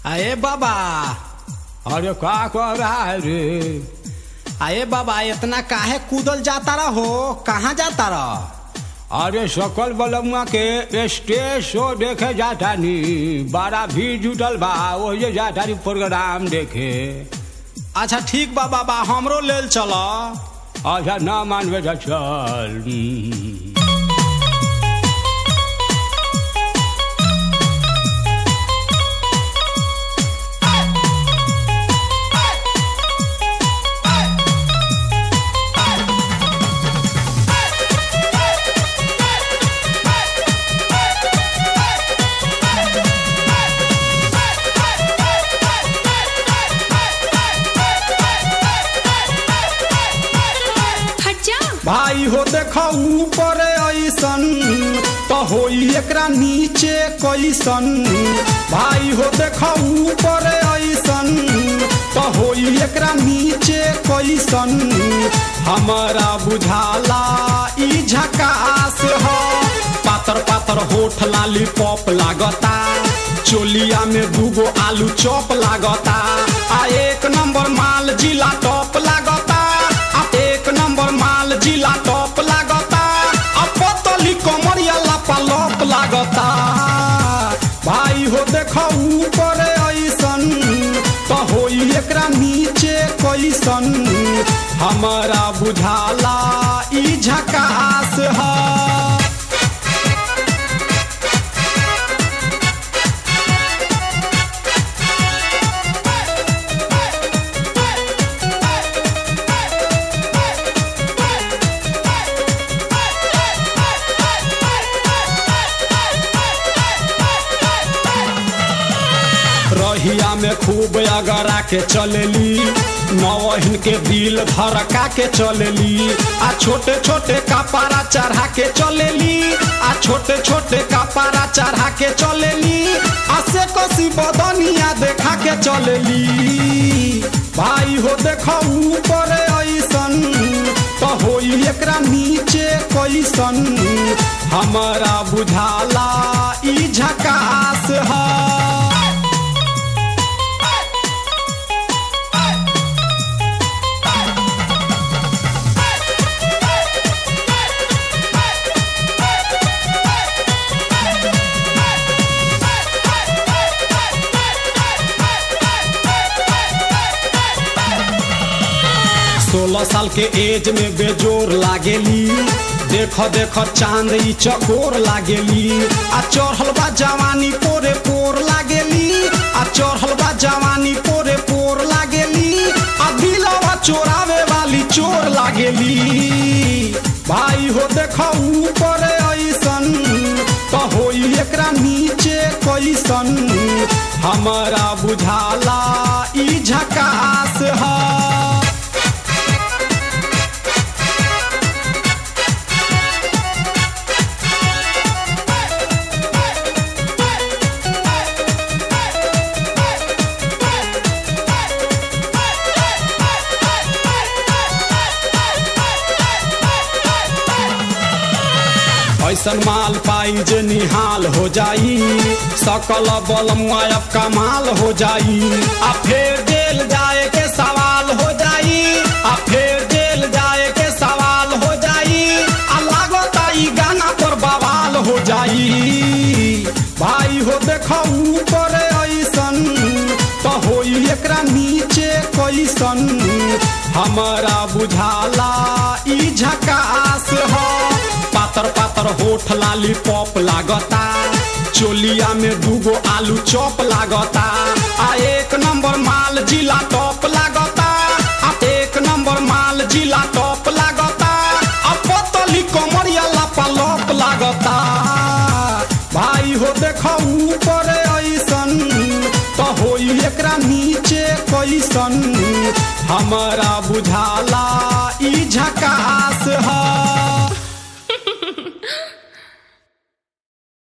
अरे बाबा अरे का कर रहा है रे अरे बाबा इतना काहे कूदल जाता रहो कहाँ जाता रह अरे सकल बलमुआ के स्टेज शो देखे जाता नी बड़ा भीड़ जुटल बा वही जाता नी प्रोग्राम देखे अच्छा ठीक बा बाबा हमरो लेल चल अच्छा ना मानबे तो चल हम्म। हट जा भाई हो देखो ऊपर ऐसन तो होई एकरा नीचे कैसन भाई हो देखो ऊपर ऐसन तो होई एकरा नीचे कैसन हमारा बुझाला ई झकास हो पातर पातर होठ लाली पॉप लागता चोलिया में दूगो आलू चॉप लागता आ एक नंबर माल जिला टॉप लागता आ एक नंबर माल जिला टॉप लागता आ पतली कमरिया लापा लॉप लागता भाई हो देखो ऊपर ऐसन तो होई एकरा नीचे कैसन हमारा बुझाला ई झकास है रहिया में खूब अगरा के चलेली नवहिन के दिल धड़का के चलेली आ छोटे छोटे कपारा चढ़ा के चलेली आ छोटे छोटे कपारा चढ़ा के चलेली आ से कसी बदनिया देखा के चलेली भाई हो देखो ऊपर ऐसन तो होई एकरा नीचे कैसन हमारा बुझाला ई झकास है सोलह साल के एज में बेजोर लागेली देख देख चांद ई चकोर लागेली आ चढ़ल बा जवानी पोरे पोर लागेली आ चढ़ल बा जवानी पोरे पोर लागेली आ दिलवा चोरावे वाली चोर लागेली भाई हो देख ऊपर ऐसन तो होई एकरा नीचे कैसन हमारा बुझाला ई झकास है ऐसन माल पाई जे निहाल हो जाई सकल बल मुआयब कमाल हो जाई आ फिर जेल जाए के सवाल हो जाई आ फिर जेल जाए के सवाल हो जाई आ लागता ई गाना पर बवाल हो जाई भाई हो देखो ऊपर ऐसन तो होई एकरा नीचे कैसन हमारा बुझाला ई झकास हो पातर पातर होठ लाली पॉप लागता चोलिया में दूगो आलू चॉप लागता आ एक नंबर माल जिला टॉप लागता आ एक नंबर माल जिला टॉप लागता आ पतली कमरिया लापा लॉप लागता भाई हो देखो ऊपर ऐसन तो होई एकरा नीचे कैसन हमारा बुझाला ई झकास है